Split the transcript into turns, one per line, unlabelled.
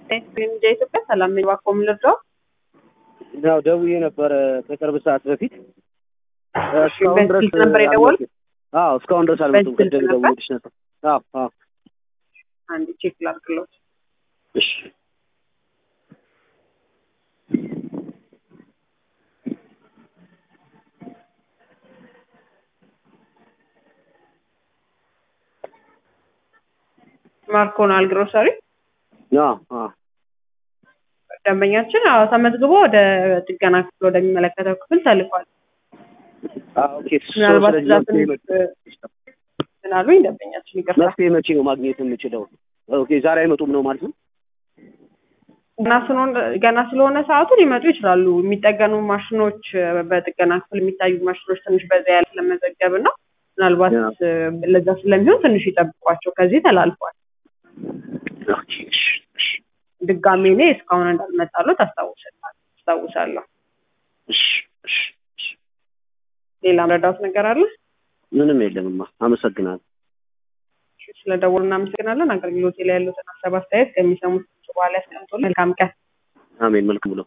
እንደ ኢትዮጵያ ሰላም ነኝ። እባክዎ ምን ልርዳው?
ያው ደውዬ ነበረ ከቅርብ ሰዓት በፊት እስካሁን
በዚህ
ድረስ
ስልክ ነበር የደወሉት?
አልመጡም። አዎ እስካሁን ድረስ አልመጡም።
በዚህ ስልክ
ቅድም
ነበር?
ደውዬልሽ ነበር። አዎ አዎ
አንድ ቼክ ላድርግልዎት።
እሺ
ማርኮናል ግሮሰሪ
አዎ አዎ
ደንበኛችን አዎ ተመዝግቦ ወደ ጥገና ክፍል ወደሚመለከተው ክፍል ተልኳል።
አዎ ኦኬ
ምናልባት
ስለዚህ
እዛ
መፍትሄ
ትንሽ
መ-
ስላሉኝ ደንበኛችን ይቅርታ።
መፍትሄ መቼ ነው ማግኘት የምችለው? ኦኬ ዛሬ አይመጡም ነው ማለት ነው?
ገና ስለሆነ ገና ስለሆነ ሰዓቱ ሊመጡ ይችላሉ። የሚጠገኑ ማሽኖች በጥገና ክፍል የሚታዩ ማሽኖች ትንሽ በዛ ያለ ለመዘገብ እና ምናልባት
ያ።
እ፣ ለዛ ስለሚሆን ትንሽ ይጠብቋቸው። ከዚህ ተላልፏል።
ኦኬ እሺ እሺ
ድጋሜ እኔ እስካሁን እንዳልመጣሉት አስታውሳለሁ አስታውሳለሁ።
እሺ እሺ እሺ
ሌላ ረዳት ነገር አለ?
ምንም የለምማ። አመሰግናለሁ።
ስለደወሉ እናመሰግናለን። አገልግሎት ላይ ያሉትን ሀሳብ አስተያየት ከሚሰሙት በኋላ ያስቀምጡልን። መልካም ቀን።
አሜን። መልካም ብሎ